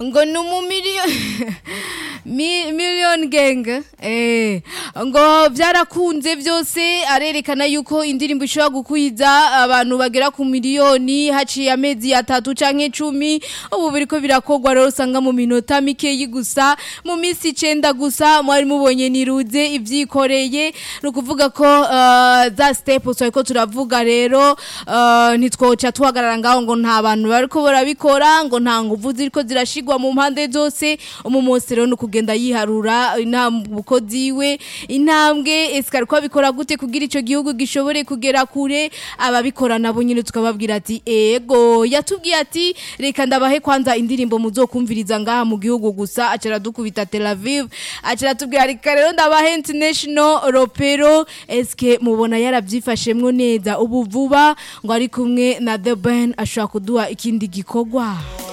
ngo ni umumiliyoni Mi- million gang eh ngo byarakunze byose arerekana yuko indirimbo ishobora gukwiza abantu bagera ku miliyoni haciye amezi atatu canke cumi ubu biriko birakogwa rero usanga mu minota mikeyi gusa mu minsi icenda gusa mwari mubonye niruze ivyikoreye ni ukuvuga ko uh, za step twariko turavuga rero uh, ntitwoca tuhagarara ngaho ngo nta bantu bariko barabikora ngo nta nguvu ziriko zirashigwa mu mpande zose umumunsi rero ni ukugenda yiharura intambuko ziwe intambwe ese ariko abikora gute kugira ico gihugu gishobore kugera kure ababikora nabo nyine tukababwira ati ego yatubwiye ati reka ndabahe kwanza indirimbo muzokumviriza ngaha mu gihugu gusa acara dukubita Tel Aviv acara tubwira reka rero ndabahe international ropero eske mubona yaravyifashemwo neza ubu vuba ngo ari kumwe na The Ben ashobora kuduha ikindi gikorwa